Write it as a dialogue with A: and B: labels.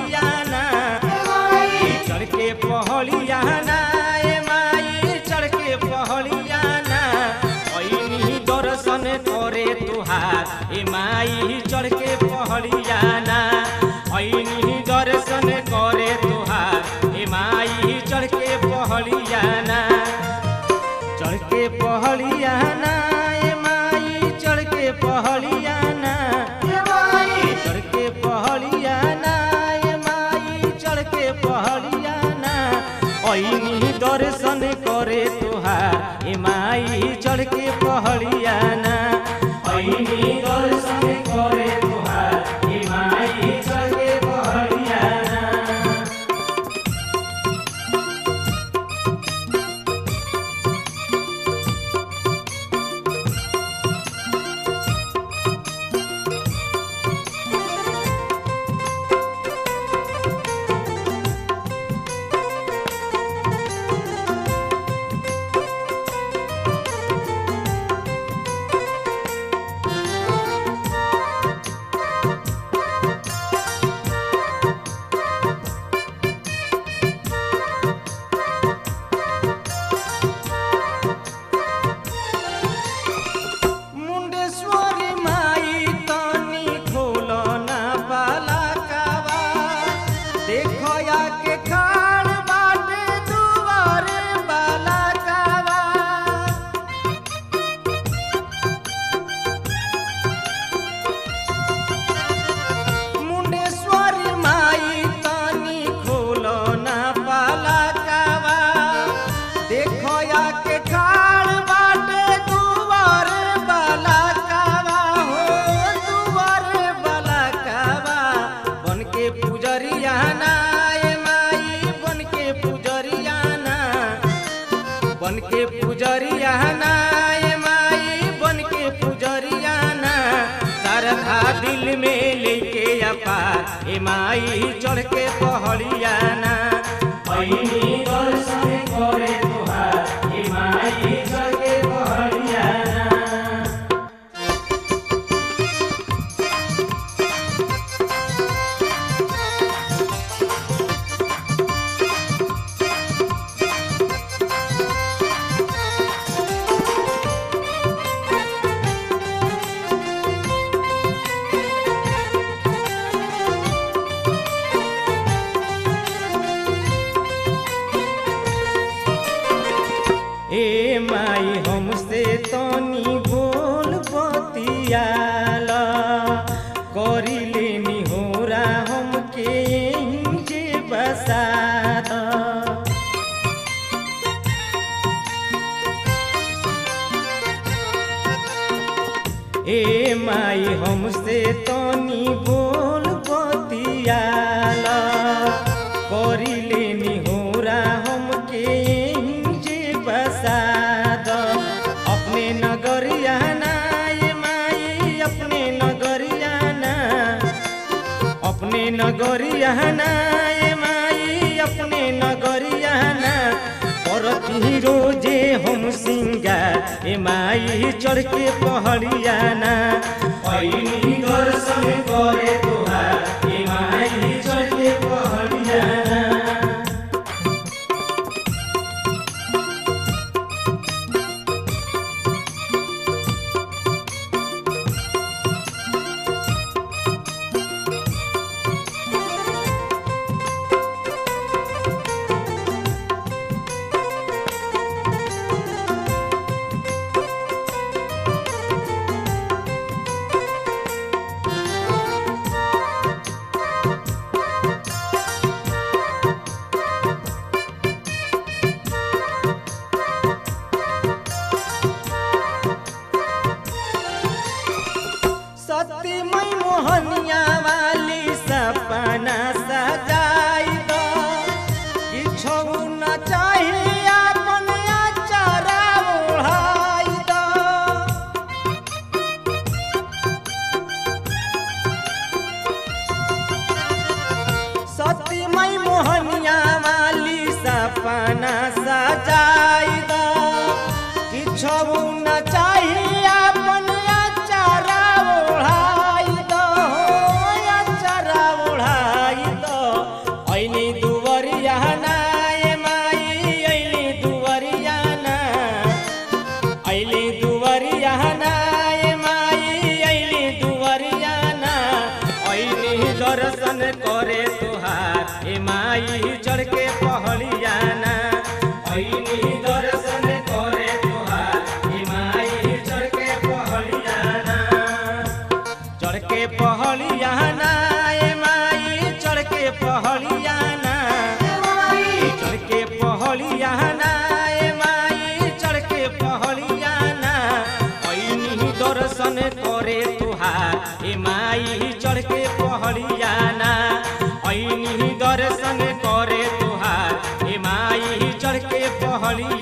A: पहलियाना चढ़ के पहलियाना ए माई चढ़ के पहलियाना ऐनी दर्शन करे तुहार ए माई चढ़ के पहलियाना ऐनी दर्शन करे तुहार ए माई चढ़ के पहलियाना चढ़ के पहलियाना ए माई चढ़ के पहलियाना चढ़ के पहलियाना ए माई चढ़ के पहलियाना ऐनी दर्शन करे तुहार ए माई चढ़ के पहलियाना ऐनी दर्शन करे तुहार ए माई चढ़ के पहलियाना मुंडेश्वरी माई तनी खोलो ना बाला कावा देखो या के खाड़ बाटे दुआरे बाला कावा मुंडेश्वरी माई तनी खोलो ना बाला कावा देखो या के खाड़ बाटे दुआरे बाला कावा हो दुआरे बाला कावा बन के पुजरिया ना ए माई बन के पुजरिया ना बन के पुजरिया ना ए माई बन के पुजरिया ना श्रद्धा दिल में लेके अपार ए माई चढ़ के पहड़िया ना ऐनी दर्शन करे तुहार ए माई चढ़ के पहड़िया ना ए माई हमसे तनी बोल बतियाल करी लेनी होरा हमके जे बसाद ए माई हमसे तनी बोल बतियाल करी लेनी होरा हमके जे बसाद अपने नगरिया ना ए माई अपने नगरिया ना अपने नगरिया ना ए माई अपने नगरिया ना करती रोजे हम सिंगार ए माई चढ़ के पहड़िया ना ऐनी दर्शन करे तुहार ए माई चढ़ के पहड़िया ना माई चढ़ के पहलियाना ऐनी दर्शन करे तुहार ए माई चढ़ के पहलियाना चढ़ के पहलियाना ए माई चढ़ के पहलियाना चढ़ के पहलियाना ए माई चढ़ के पहलियाना ऐनी दर्शन करे तुहार ए माई चढ़ के पहलियाना ऐनी दर्शन करे तुहार ए माई चढ़ के पहलियाना